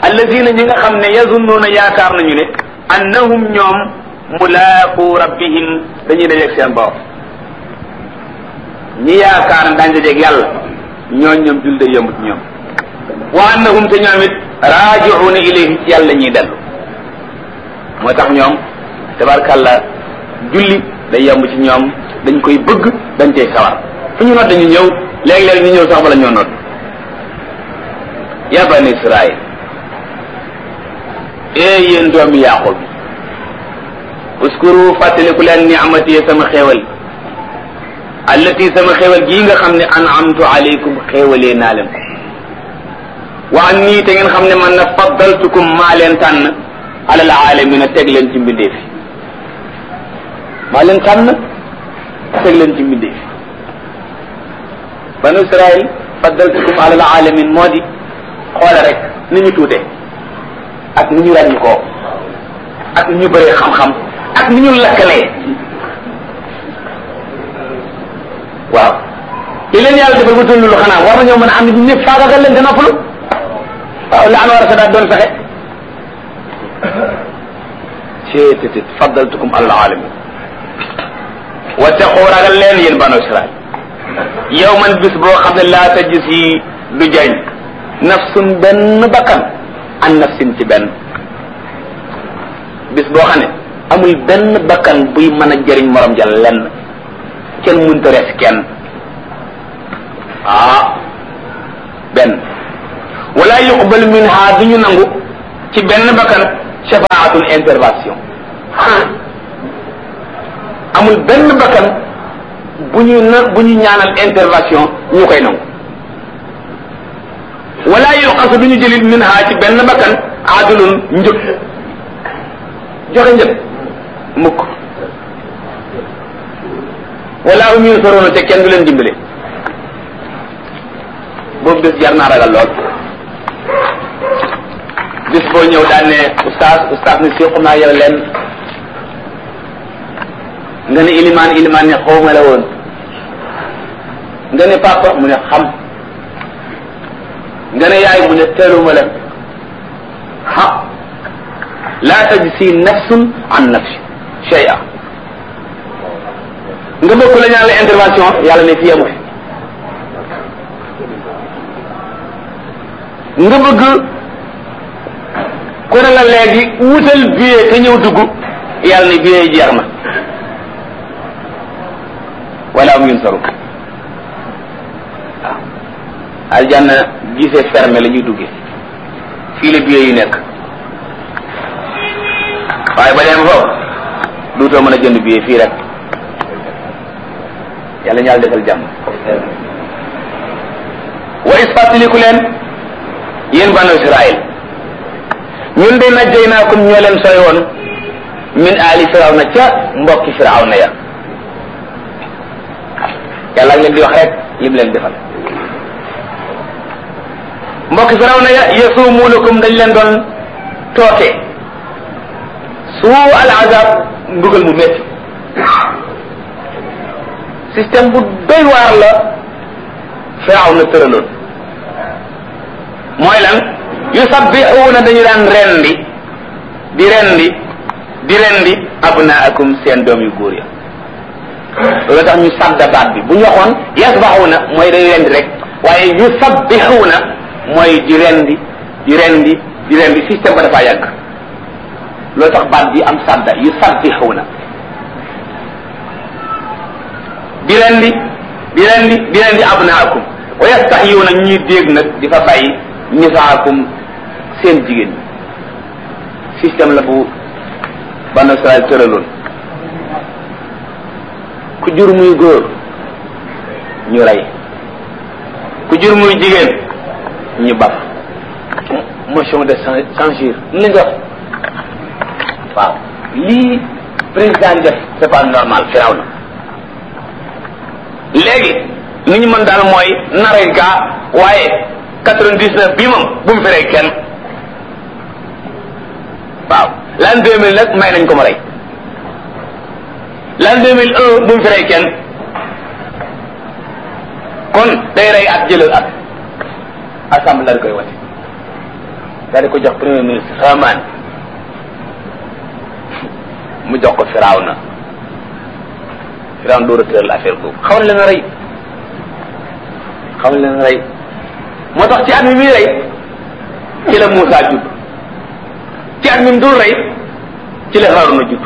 allazina ñi nga xam ne yazunnuuna yaakaar nañu ne annahum ñoom mulaaqu rabbihim dañuy dajeeg seen borom ñi yaakaar ne daañu dajeeg yàlla ñooñ ñoom jul day yëmut ñoom wa annahum te ñoom it raaji'uuna ilayhi ci yàlla ñuy dellu moo tax ñoom tabarkàlla julli day yomb ci ñoom dañ koy bëgg dañ cay sawar fu ñu nodd ñu ñëw léeg-léeg ñu ñëw sax bala ñoo nodd ya bani israil ee yéen doomi yaqub uskuru fàttaliku leen ni'mati sama xéewal allati sama xéewal gii nga xam ne an'amtu alaykum xéewalee naa leen ko wa an nii te ngeen xam ne man na faddaltukum maa leen tànn alal aalamina teg leen ci mbindeef yi maa leen tànn teg leen ci mbindeef yi banu israil faddaltukum alal alamin moo di xoole rek ni ñu tuute ak ni ñu ràññi koo ak ni ñu bëree xam-xam ak ni ñu lakkalee waaw li leen yàlla defal ba tollu lu xanaa war nañoo mën a am nit ñëpp faagagal leen te noppalu waaw la an war a sadaat doon fexe ceetétit faddaltukum alal alamin wattaqu ragal leen yéen banu israil yow man bis boo xam ne laa tajis yi du jañ nafsun benn bakkan an nafsin ci benn bis boo xam ne amul benn bakkan buy mën a jëriñ morom ja lenn kenn mënta res kenn ah benn wala yuqbal minha du ñu nangu ci benn bakkan shafaatun intervention amul benn bakkan bu ñu na bu ñu ñaanal intervention ñu koy nangu wala yuqasu du ñu jëlit minha ci benn bakkan adulun njëg joxe njëg mukk wala hum yunsaruna te kenn du leen dimbale boobu bés jar naa ragal lool bis boo ñëw daan ne oustaz oustaz ne séqu naa yow leen nga ne ilimaan ilimaan ne xawma la woon nga ne papa mu ne xam nga ne yaay mu ne teeluma la ha la tajzi nafsun an nafsi shay'a nga bëgg la ñaan la intervention yàlla ne fii amu fi nga bëgg ku ne la léegi wutal billet te ñëw dugg yàlla ne billet yi jeex na wala am yun saru waaw aljanna gisee fermé la ñuy duggee fii la billet yi nekk waaye ba dem foofu duutoo mën a jënd billet fii rek yàlla ñaal defal jàmm wa is fàttaliku leen yéen banu israil ñun de najjaynaakum ñoo leen sooy woon min aali firawna ca mbokki firawna ya yàlla ak leen di wax rek lim leen defal mbokki firawna ya yasumuunakum dañ leen doon tooke suu al azab mbugal mu métti système bu doy waar la firawna tëraloon mooy lan yusabbixuuna dañu daan rendi di rendi di rendi abnaakum seen doom yu góor ya loolu tax ñu sadda baat bi bu ñu waxoon yasbaxuuna mooy day rendi rek waaye yusabbixuuna mooy di rendi di rendi di rendi système ba dafa yàgg loolu tax baat bi am sadda yusabbixuuna di rendi di rendi di rendi abnaakum wa yastaxyuuna ñuy dégg nag di fa bàyyi nisaakum seen jigéen ñi système la bu banu Israel tëraloon ku jur muy góor ñu rey ku jur muy jigéen ñu baf motion de censure ni la nga waaw lii président def c'est pas normal firaw na léegi ni ñu mën daal mooy nare gaa waaye quatre-vingt-dix-neuf bii moom bu mu feree kenn waaw l'an deux mille nag may nañ ko ma rey l'an deux mille un bu mu feree kenn kon day rey at jëlal at assemblée la koy wate daal di ko jox premier ministre Haman mu jox ko Firawna Firawna door a tëral affaire boobu xaw na leen rey xaw na leen rey moo tax ci at mi muy rey ci la Moussa judd ci at mi mu dul rey ci la Haaruna judd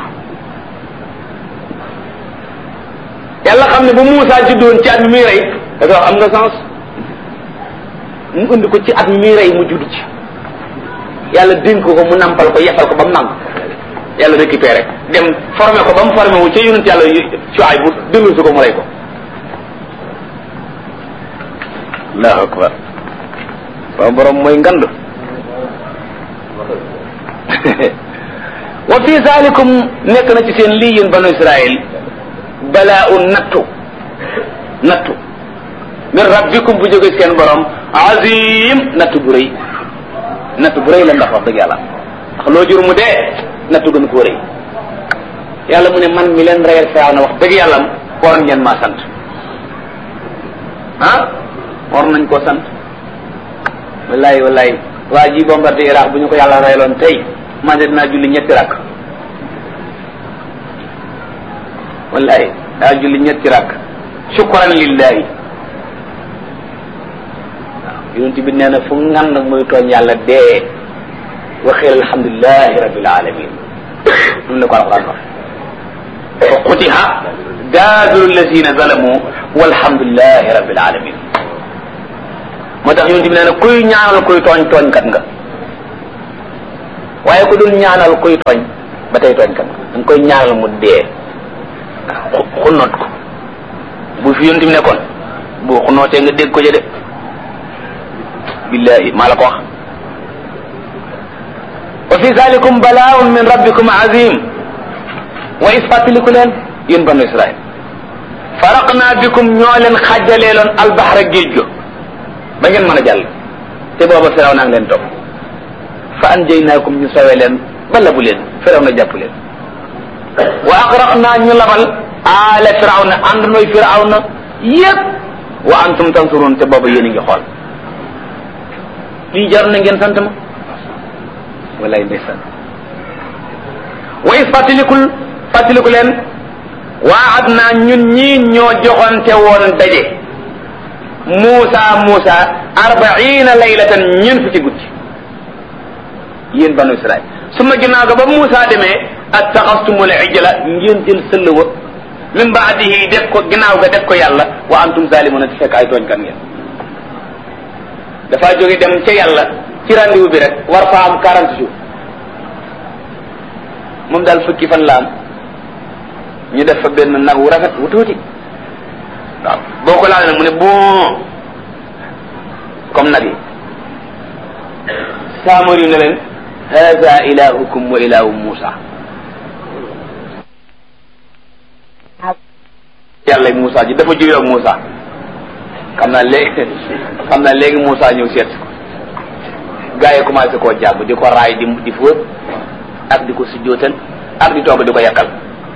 yàlla xam ne bu Moussa juddoon ci at mi muy rey da nga wax am nga sens mu indi ko ci at mi muy rey mu judd ci yàlla dénk ko mu nampal ko yefal ko ba mu màgg yàlla récupéré dem formé ko ba mu formé wu ca yonent yàlla Shuayb bu dellu si ko mu rey ko allahu akbar sama borom mooy ngand wa fi zalikum nekk na ci seen lii yéen banu Israël balaa un nattu nattu min rabbikum bu jóge seen borom azim nattu bu rëy nattu bu rëy la ndax wax dëgg yàlla ndax loo jur mu dee nattu gën koo rëy yàlla mu ne man mi leen reyal faaw na wax dëgg yàlla war ngeen maa sant ah war nañ koo sant wallahi wallahi waa ji bombardé Iraq bu ñu ko yàlla reyloon tey man de dinaa julli ñetti rakk wallahi daa julli ñetti rakk shukran lillahi waaw yonent bi nee na fu ngan nag muy tooñ yàlla dee waxeel alhamdulilahi rabbil alamin noonu la ko alquran wax fa qutiha daabiru allazina zalamu walhamdulilahi rabbil alamin moo tax yonent bi nee na kuy ñaanal kuy tooñ tooñkat nga waaye ku dul ñaanal kuy tooñ ba tey tooñkat nga da nga koy ñaanal mu dee xunnoot ko bu fi yonent bi nekkoon bu xunnootee nga dégg ko jëde billahi maa la ko wax wa fi zalikum balaaun min rabbikum azim wa is fàttaliku leen yéen banu israil faraqna bikum ñoo leen xàjjaleeloon albahra géej go ba ngeen mën a jàll te booba firaw naa ngi leen topp fa anjaynaakum ñu sawee leen ba labu leen firaw na jàpp leen wa agraqna ñu labal aala firaw na ànd nooy firaw na yépp wa antum tansuruun te booba yéen a ngi xool lii jar na ngeen sant ma wallaay ndeysaan wa is fàttalikul fàttaliku leen waad naa ñun ñii ñoo joxante woon daje Muusa Muusa arbaina laylatan ñeent fukki guddi yéen banu Israil su ma ginnaaw ga ba Muusa demee attaxastumul ijla ngeen jël sëll wa min baadihi def ko ginnaaw ga def ko yàlla wa antum zalimuna ti fekk ay tooñkat ngeen dafa jóge dem ca yàlla ci rendez-vous bi rek war fa am quarante jours moom daal fukki fan la am ñu def fa benn nag wu rafet wu tuuti waaw boo ko laal nag mu ne bon comme nag yi saamar yu ne leen hada ilahukum wa ilahu Musa yàlla Musa ji dafa juyoo ak Musa xam naa léegi xam naa léegi Musa ñëw seet ko gaa yi commencé koo jàpp di ko raay di di fóot ak di ko sujjootal ak di toog di ko yàkkal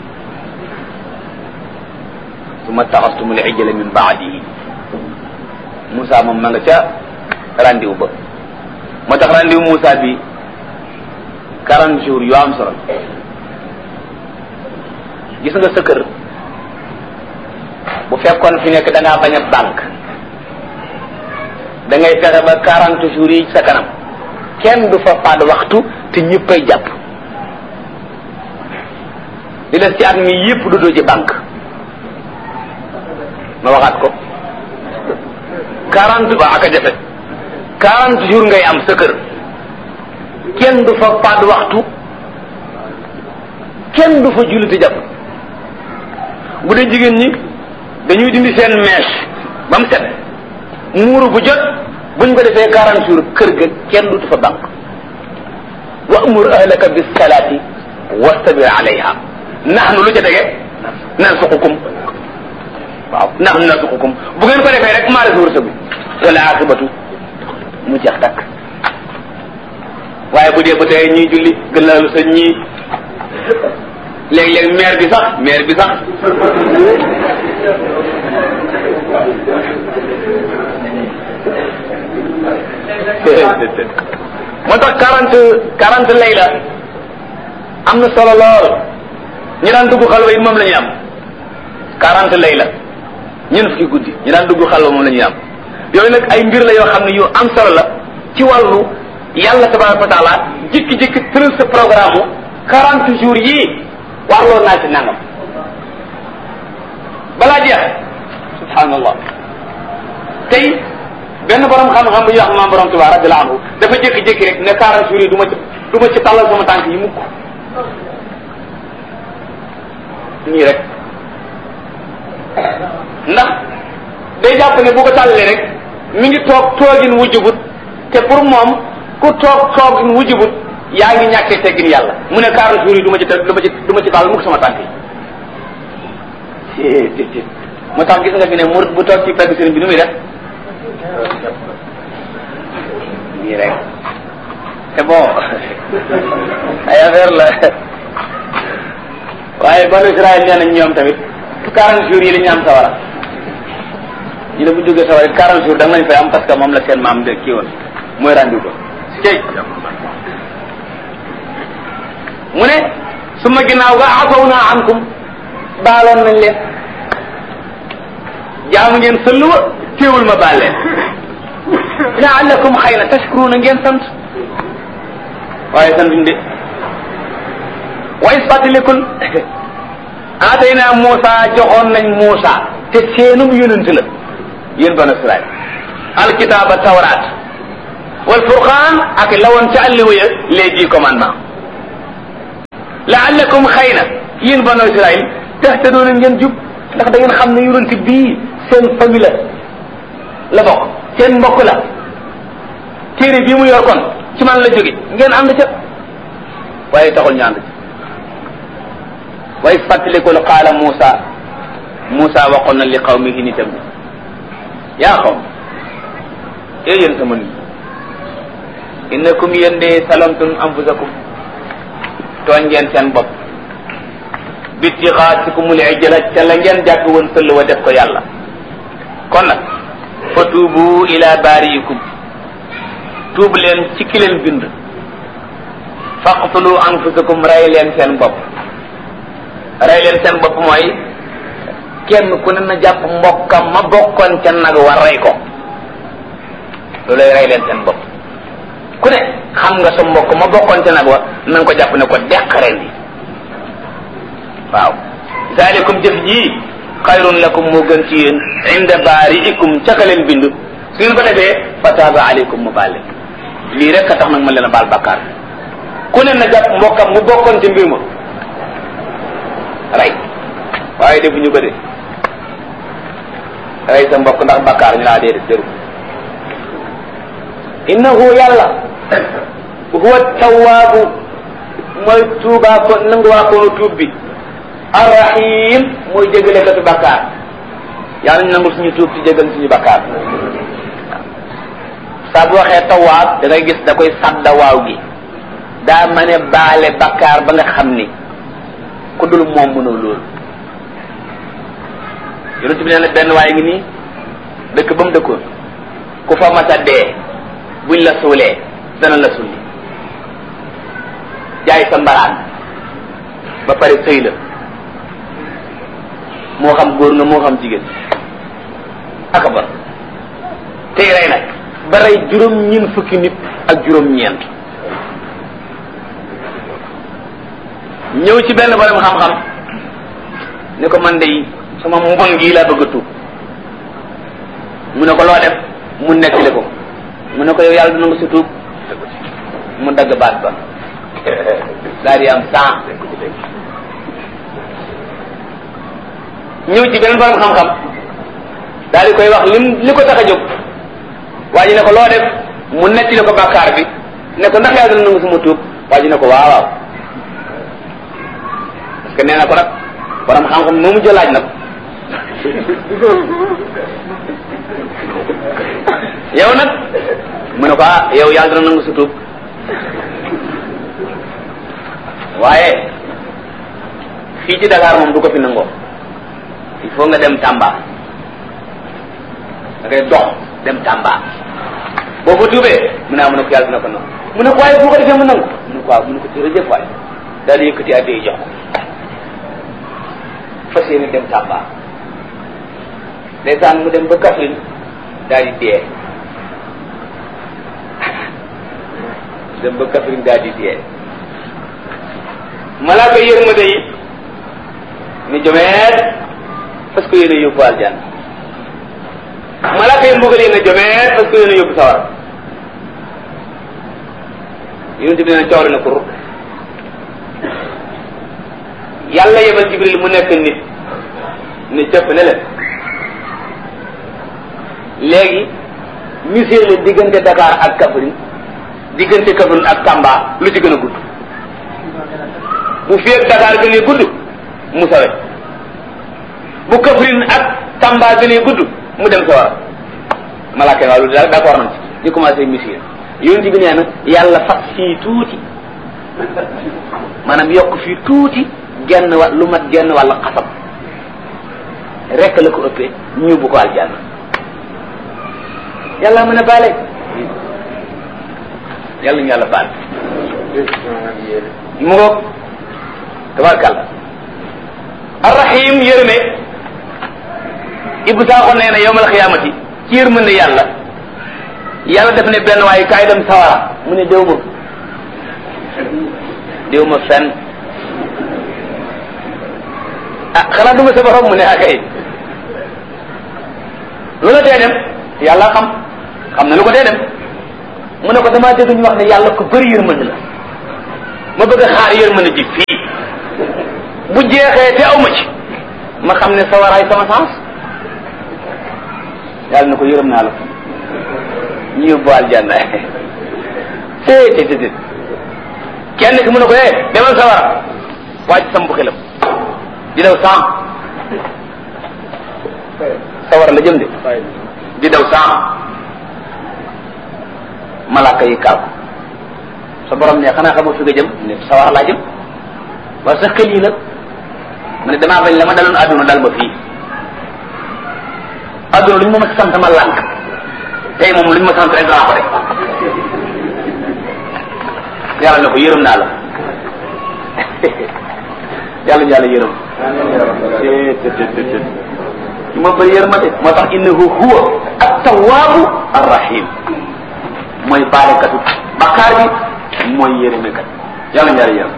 summa taxastumul ijla min baadihi Moussa moom ma nga ca rendez-vous ba moo tax rendez-vous Moussa bi quarante jours yu am solo gis nga sa kër bu fekkoon fi nekk da ngaa bañ a banque da ngay fexe ba quarante jours yi sa kanam kenn du fa faat waxtu te ñëppay jàpp di des ci at mi yëpp du doo ci banque ma waxaat ko quarante ba ak a jafe quarante jours ngay am sa kër kenn du fa faat waxtu kenn du fa julli te jàpp bu dee jigéen ñi dañuy dindi seen mèche ba mu set muuru bu jot buñ ko defee quarante jours kër ga kenn du fa banque wa amur ahlaka bis salaati wastabir alayha nahnu lu ca tege narsuqukum waaw nahnu narsuqukum bu ngeen ko defee rek maa la si wërsëgu wala akibatu mu jeex takk waaye bu dee ba tey ñuy julli gën laalu sa ñii léeg-léeg maire bi sax maire bi sax moo tax quarante quarante layla am na solo lool ñi daan dugg xalwa yi moom la ñuy am quarante layla ñeent fukki guddi ñi daan dugg xalwa moom la ñuy am yooyu nag ay mbir la yoo xam ne yu am solo la ci wàllu yàlla tabaraka wa taala jikki-jikki tëral sa programme quarante jours yii warloo naa ci nangam balaa jeex subhanallah tey benn borom xam-xam bu ñuy wax maam borom Tuubaa radiyallahu anhu dafa jékki-jékki rek ne quarante jours yi du ma ci du ma ci tàllal sama tànk yi mukk nii rek ndax day jàpp ne bu ko tàllalee rek mi ngi toog toogin wujjubut te pour moom ku toog toogin wujjubut yaa ngi ñàkkee teggin yàlla mu ne quarante jours yi du ma ci du ma ci du ma ci tàllal mukk sama tànk yi moo tax gis nga fi ne murid bu toog ci pegg sëriñ bi nu muy def nii rek c'est bon ay affaire la waaye banu Israël nee nañ ñoom tamit quarante jours yi la ñu am sawara ñu ne bu jógee sawara quarante jours da nga lañ fay am parce que moom la seen maam de kii woon mooy rendu ko cey mu ne su ma ginnaaw ga afaw naa ankum baaloon nañ leen jaamu ngeen sëlluwa téewul ma baal leen laallakum xëy na tashkuruna ngeen sant waaye santuñ de wa is fàttalikul aatayna Muusa joxoon nañ Muusa te seenum yonent la yéen banu Israil alkitaaba tawraat wal furqaan ak lawoon ca àlliwa ya les dix commandements laallakum xëy na yéen banu Israil tahtadoona ngeen jub ndax da ngeen xam ne yonent bii seen famille la la bokk seen mbokk la téere bii mu yor kon ci man la jóge ngeen ànd ca waaye taxul ñu ànd ca waaye fàttalikul qaala Muusa Muusa waxoon na li qawmihi nitam bi yaa xaw ee yéen sama nit innakum yéen de salamtum anfusakum tooñ ngeen seen bopp bitixaatikumul ijla ca la ngeen jàpp woon sëll wa def ko yàlla kon nag fa tuubu ila baariikum tuub leen ci ki leen bind faqtulu anfusakum rey leen seen bopp rey leen seen bopp mooy kenn ku ne na jàpp mbokkam ma bokkoon ca nag war rey ko loolay rey leen seen bopp ku ne xam nga sa mbokk ma bokkoon ca nag wa na nga ko jàpp ne ko deq ren yi waaw zalikum jëf jii xayrun lakum moo gën ci yéen inda baariikum ca ka leen bind su ngeen ko defee fa taaba aleykum mu baal leen lii rek a tax nag ma leen a baal bakkaar ku ne na jàpp mbokkam mu bokkoon ci mbir ma rey waaye defuñu ko de rey sa mbokk ndax bakkaar ñu laa déedéet déru innahu yàlla huwa tawaabu mooy tuubaa ko nanguwaa koonu tuub bi arrahim mooy jégale katu bakkaar yàlla ñu nangul suñu tuub ci jégal suñu bakkaar saa bu waxee tawaab da ngay gis da koy sadda waaw gi daa ma ne baale bakkaar ba nga xam ni ku dul moom mënoo loolu yonent bi nee na benn waaye ngi nii dëkk ba mu dëkkoon ku fa masa dee buñ la suulee dana la sulli jaay sa mbaraan ba pare sëy la moo xam góor nga moo xam jigéen aka ba tey rey nag ba rey juróom ñeent fukki nit ak juróom ñeent ñëw ci benn borom xam-xam ni ko man de sama mbon gii laa bëgg a tuub mu ne ko loo def mu nettali ko mu ne ko yow yàlla dina nga si tuub mu dagg baat ba daal di am cent ñëw ci beneen borom xam-xam daal di koy wax lim li ko tax a jóg waa ji ne ko loo def mu nettali ko bàkkaar bi ne ko ndax yàlla dina nangu suma tuub waa ji ne ko waaw waaw parce que nee na ko nag borom xam-xam moo mu jëlaaj nag yow nag mu ne ko ah yow yàlla dina nangu sa tuub waaye fii ci Dakar moom du ko fi nangoo il faut nga dem Tamba da ngay dox dem Tamba boo ko tuubee mu ne ah mu ne ko yàlla dina ko nangu mu ne ko waaye bu ko defee mu nangu mu ne ko waaw mu ne ko jërëjëf waay daal di yëkkati addi jox ko fas yéene dem Tamba ndeysaan mu dem ba Kaffrine daal di dee dem ba Kaffrine daal di dee malaaka yërmande yi ni jomeet parce que yéen a yóbbu aljanna malaaka yi mbugal yi ne jomeet parce que yéen a yóbbu sawar yonent bi ne coow na ko yàlla yebal jibril mu nekk nit ne jëpp ne leen léegi misir la diggante Dakar ak Kaffrine diggante Kaffrine ak Tamba lu ci gën a gudd bu fi ak Dakar gënee gudd mu sawe bu Kaffrine ak Tamba gënee gudd mu dem sawara malaaka yi waaw lu daal d'accord nañ ci ñu commencé misir yonent bi nee na yàlla fas fii tuuti maanaam yokk fii tuuti genn wa lu mat genn wàll xasab rekk la ko ëppee ñu yóbbu ko aljanna yàlla mën a baale yàlla ñu yàlla baal mu ngoog tabarkàlla arrahim yërëme ibu saaxo nee na yowmal xiyaamati ci yërmande yàlla yàlla def ne benn waaye kaay dem sawara mu ne déw ma déw ma fenn ah xanaa duma sa borom mu ne akay lu la tee dem yàlla xam xam na lu ko tee dem mu ne ko damaa dégg ñu wax ne yàlla ko bëri yërmande la ma bëgg a xaar yërmande ji fii bu jeexee te aw ma ci ma xam ne sawaraay sama sens yàlla na ko yërëm naa la ñu yóbbu aljanna té té té kenn ki mu ne ko eh demal sawara waa ci sam bu xelam di daw saam sawara la jëm de di daw saam malaaka yi kaaw sa borom ne xanaa xamoo fi nga jëm ne sawara laa jëm waaye sa xel yi la mu ne damaa bañ la ma daloon àdduna dal ma fii àdduna lu ñu ma ma sant ma lànk tey moom lu ñu ma sant rek danaa ko rek yàlla ne ko yërëm naa la yàlla ñu yàlla yërëm ci ma bëri yërmande moo tax innahu huwa at-tawwabu ar-rahim mooy baalekatu bakkaar bi mooy yërëmekat yàlla ñu yàlla yërëm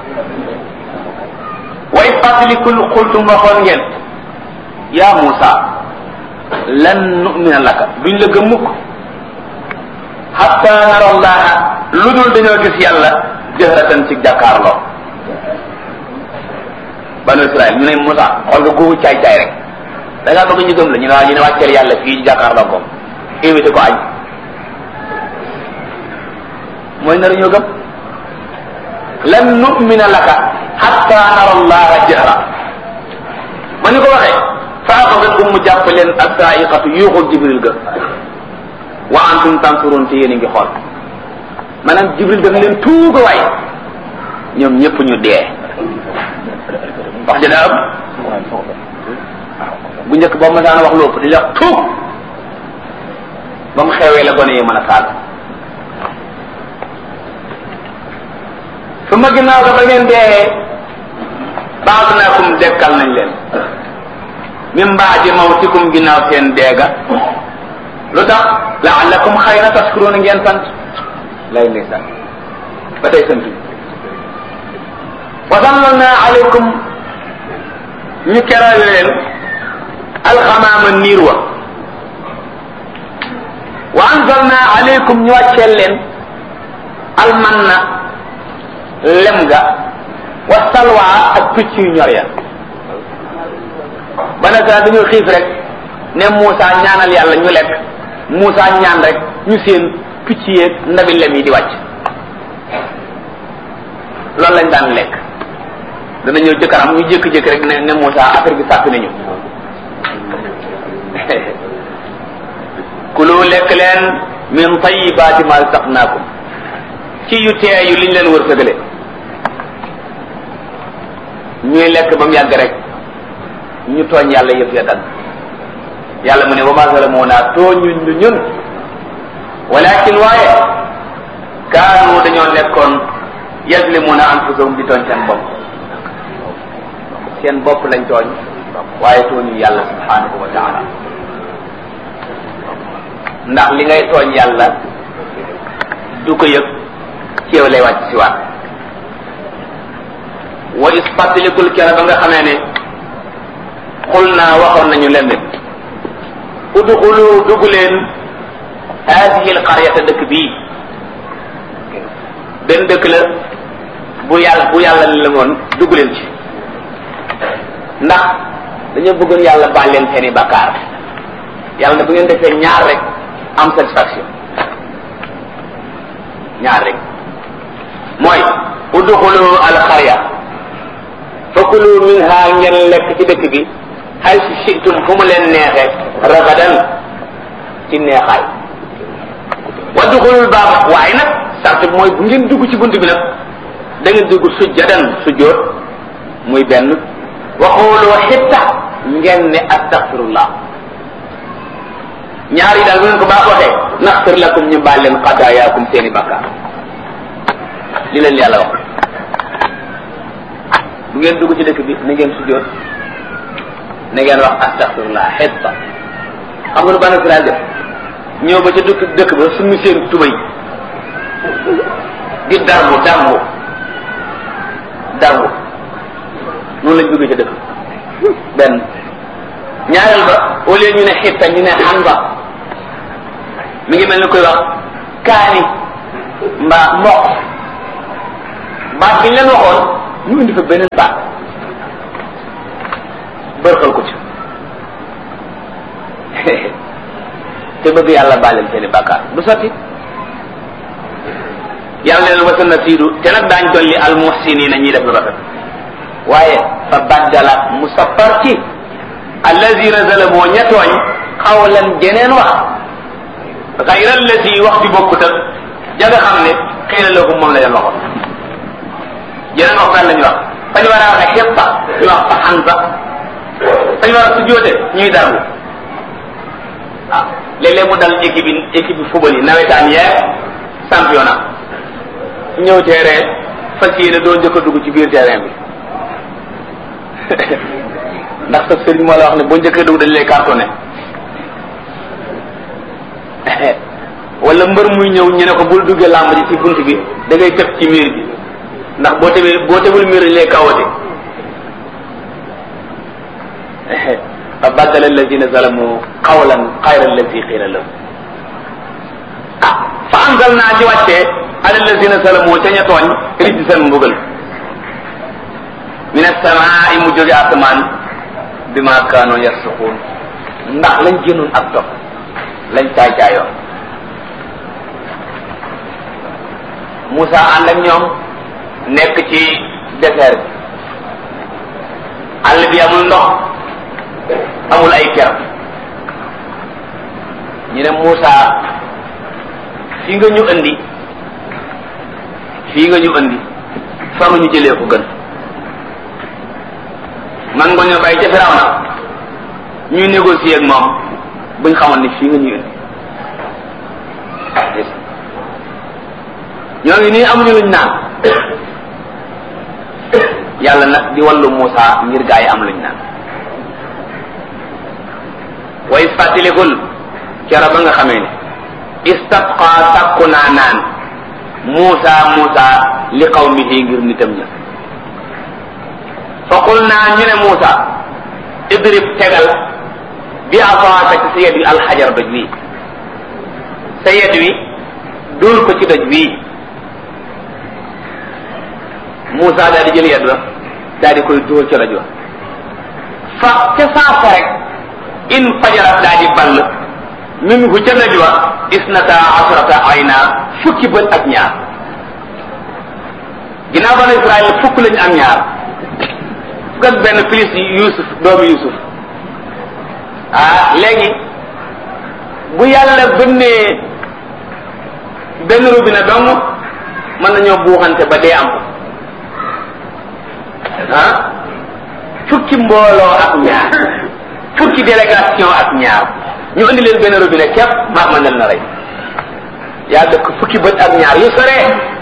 way fàttalikul xultum waxoon ngeen yaa Muusa lan nu'mina laka duñ la gëm mukk hatta nara allaha lu dul dañoo gis yàlla jëhratan ci jàkkaarloo banu Israël ñu ne Muusa xool nga googu caay caay rek da ngaa bëgg ñu gëm la ñu ne waa ñu ne wàcceel yàlla fii jàkkaarloo ko invité ko añ mooy nar ñoo gëm lan nu'mina laka hatta nara allaha jahra ma ñu ko waxee fa axadatkum mu jàpp leen assaiqatu yuuxul jibril ga wa antum tansurun te yéen a ngi xool maanaam jibril daf leen tuuga waay ñoom ñëpp ñu dee wax ja daa ëpp bu njëkk boo ma daan wax lu ëpp di la tuug ba mu xewee la gone yi mën a saaga su ma ginnaaw ko ba ngeen dee baadnaakum dekkal nañ leen min baadi mawtikum ginnaaw seen deega lu tax laallakum xëy na taskuroon ngeen sant lay ndeysaan ba tey sant wa sallalna alaykum ñu keral leen alxamaama niir wa wa anzalna alaykum ñu wàcceel leen almanna lem ga wa salwa ak picc yu ñor ya ba nag dañoo xiif rek ne Moussa ñaanal yàlla ñu lekk Moussa ñaan rek ñu seen picc yeeg ndabi lem yi di wàcc loolu lañ daan lekk dana ñëw jëkkaram ñu jékki-jékki rek ne ne Moussa affaire bi sàpp nañu kulu lekk leen min tayibaati ma saqnaakum ci yu teeyu liñ leen wër sëgale ñuy lekk ba mu yàgg rek ñu tooñ yàlla yëf ya dagg yàlla mu ne wa ma zalamuna tooñuñ ñu ñun walakin waaye kaanu dañoo nekkoon yazlimuna anfusahum di tooñ seen bopp seen bopp lañ tooñ waaye tooñu yàlla subhanahu wa taala ndax li ngay tooñ yàlla du ko yëg ci yow lay wàcc si waat wa is fàttalikul kera ba nga xamee ne xul naa waxoon nañu leen ne udxulu dugg leen haadihi alqaryata dëkk bii benn dëkk la bu yàlla bu yàlla la woon dugg leen ci ndax dañoo bëggoon yàlla baal leen seeni bakkaar yàlla ne bu ngeen defee ñaar rek am satisfaction ñaar rek mooy udxulu alqarya fakulu minha ngeen lekk ci dëkk bi haysu shi'tum fu mu leen neexee ragadan ci neexaay wa duxulul baaba waaye nag sart bi mooy bu ngeen dugg ci bunt bi nag da ngeen dugg sujjadan sujjoot muy benn waxooloo xitta ngeen ne astaxfirullah ñaar yi daal bu ngeen ko baax waxee naxfir lakum ñu baal leen xadaayaakum seeni bakkaar li leen yàlla wax bu ngeen dugg ci dëkk bi na ngeen sujjoot na ngeen wax astaxfirullah xitta xam nga lu bana Israel def ñëw ba ca dëkk dëkk ba suñu seen tubay di darbu darbu darbu noonu lañ bëgg ca dëkk benn ñaareel ba au lieu ñu ne xitta ñu ne xanba mi ngi mel ni koy wax kaani mbaa mboq baat bi ñu leen waxoon ñu indi fa beneen baat bërxal ko ci te bëgg yàlla bàlleel seeni bàkkaar du sotti yàlla leen wasa na siidu te nag daañ dolli al muhsinina ñiy def lu rafet waaye fa baddala mu sappar ci allazina zalamoo ña tooñ xawlan jeneen wax xayra allazi wax bi bokkut ak ja nga xam ne xëy na loogu moom la leen waxoon jeneen wax ban la ñu wax fa ñu war a waxe xetta ñu wax fa xansa fa ñu war a sujjóote ñuy darbu ah léeg-léeg mu dal équipe yi équipe yi football yi nawetaan yeeg championnat ñëw terrain fas yéene doo njëkk a dugg ci biir terrain bi ndax sa sëriñ moo la wax ne boo njëkk a dugg dañ lay cartonné wala mbër muy ñëw ñu ne ko bul duggee làmb ji ci bunt bi da ngay tëb ci miir bi ndax boo tebee boo tebul miir dañ lay kawate fa baddala alladina zalamu qawlan xayra alladi qiila lahum ah fa anzal naa ci wàccee ala alladina zalamu ca ña tooñ rijsan mbugal min asamaai mu jóge asamaan bi ma kaanoo yarsuquun ndax lañ génnoon ak topp lañ caay caayoon Moussa ànd ak ñoom nekk ci désert bi àll bi amul ndox amul ay ker ñu ne Moussa fii nga ñu andi fii nga ñu andi fa nga ñu jëlee ko gën man nga ñoo bàyyi ca Firawna ñuy négocier ak moom buñ xamoon ni fii nga ñu indi ñoo ngi nii amuñu luñ naan yàlla nag di wallu Moussa ngir gaa yi am luñ naan way fàttalikul kera ba nga xamee ne istasqa sàkku naa naan Muusa Muusa li qawmihi ngir nitam ña fa qul naa ñu ne Muusa idrib tegal bi asaaka ci sa yet wi alxajar doj wi sa yet wi dóor ko ci doj wi Muusa daal di jël yet wa daal di koy dóor ca doj wa fa ca saasa rek in fajarat daa di ball minhu ca najwa isnata asrata ayna fukki bët ak ñaar ginnaaw banu Israël fukk lañu am ñaar fukk ak benn plus Yusuf doomu Yusuf ah léegi bu yàlla bënnee benn robinet dong mën nañoo buuxante ba dee am ko ah fukki mbooloo ak ñaar fukki délégation ak ñaar ñu indi leen benn robinet képp maa mën na rey yaa dëkk fukki bët ak ñaar yu sore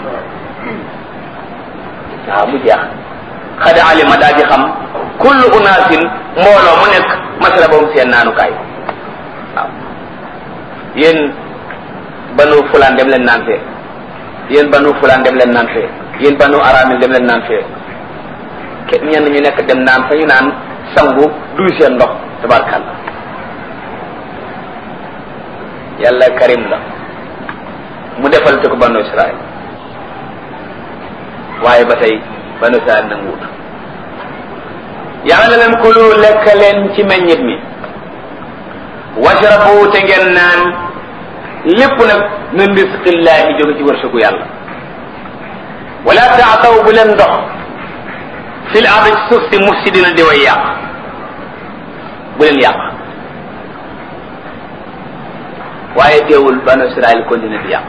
waaw mu jeex xada alima daal di xam kullu unaasin mbooloo mu nekk masala boobu seen naanukaay waaw yéen banu fulaan dem leen naan fee yéen banu fulaan dem leen naan fee yéen banu aramil dem leen naan fee ke ñenn ñu nekk dem naan fa ñu naan sangu duy seen ndox tabarkàlla yàlla karim la mu defal te ko banu israel waaye ba tey banu israel nanguwut yàlla leen kulu lekk leen ci meññit mi washrabu te ngeen naan lépp nag min risqillahi jóge ci wërsëgu yàlla wala taataw bu leen ndox fil ardi ci suuf si mufsidina di way yàq bu leen yàq waaye teewul banu israel continue di yàq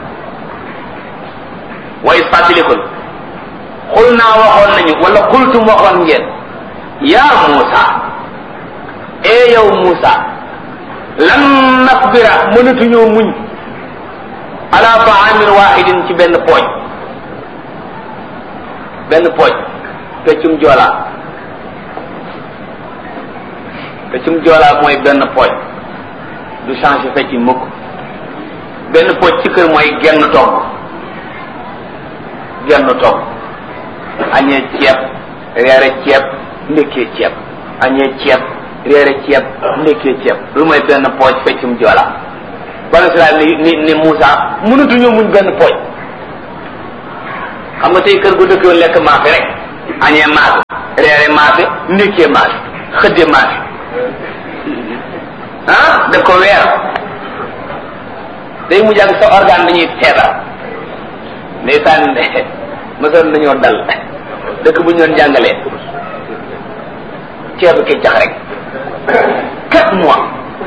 way fàttalikul xul naa waxoon nañu wala xultum waxoon ngeen yaa Muusa ee yow Muusa lan nasbira mënatuñoo muñ ala taamin wahidin ci benn pooj benn pooj peccum joolaa peccum joolaa mooy benn pooj du changé fecc mukk benn pooj ci kër mooy genn togg genn togg añee ceeb reere ceeb ndekkee ceeb añee ceeb reere ceeb ndekkee ceeb lu mooy benn pooj feccum joolaa banu Israel ni ni ni Moussa mënatuñoo muñ benn pooj xam nga tey kër gu dëkkoon lekk maafe rek añee maafe reere maafe ndekkee maafe xëdde maafe ah def ko weer day mujj ak sa organe dañuy feebar ndeysaan mosoon nañoo dal dëkk bu ñu doon jàngalee ceebu keccax rek quatre mois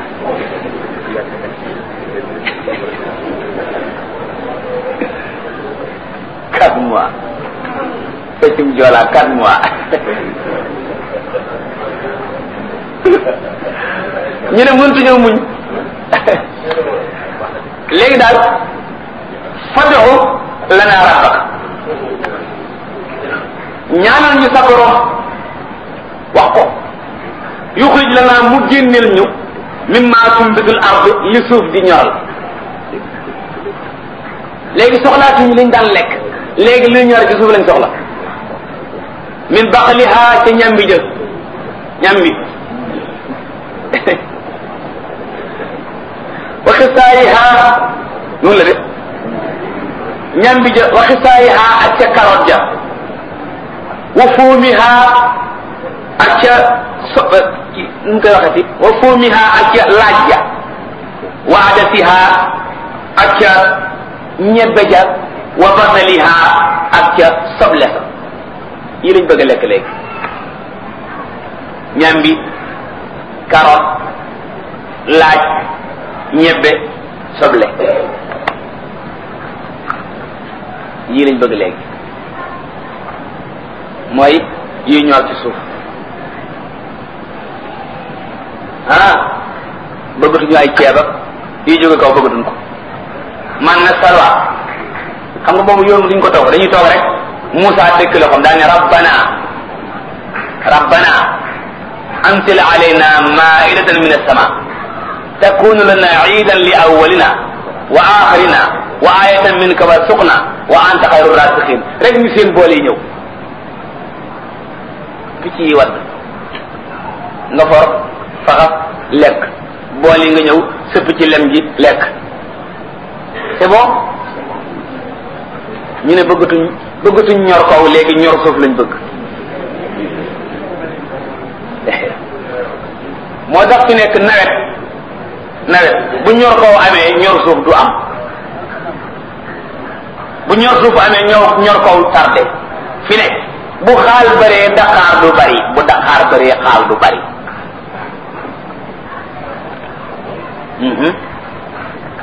quatre mois feccum joolaa quatre mois ñu ne mëntuñoo muñ léegi daal fad'u lana rabbak ñaanal ñu sa borom wax ko yuxrij lana mu génneel ñu mimma tumbitul ard li suuf di ñoral léegi soxlaatuñu liñ daan lekk léegi li ñor ci suuf lañ soxla min baqliha ca ñambi jë ñambi wa xisaayiha noonu la de ñambi ja wa xisaayiha ak ca carotte ja wa fuumiha ak ca so nu mu koy waxati wa fuumiha ak ca laaj ja wa adasiha ak ca ñebbe ja wa basaliha ak ca soble sa yi lañ bëgg a lekk léegi ñambi carotte laaj ñebbe soble yii lañ bëgg léegi mooy yi ñor ci suuf ah bëggatuñu ay ceeb ak yi jóge kaw bëggatuñ ko man na salwa xam nga boobu yoon duñ ko toog dañuy toog rek Moussa dëkk la xam daal ne rabbana rabbana anzil alayna maidatan min as-sama takunu lana iidan li awwalina wa axirina wa ayatan minka warzuqna wa anta xayru rasiqin rek ñu seen boole yi ñëw picc yi wadd nga for faxas lekk bool yi nga ñëw sëpp ci lem ji lekk c'est bon ñu ne bëggatuñ bëggatuñ ñor kaw léegi ñor suuf lañ bëgg moo tax fi nekk nawet nawet bu ñor kaw amee ñor suuf du am bu ñor suuf amee ñor ñor kaw tardé fi nekk bu xaal bëree daqaar du bari bu daqaar bëree xaal du bari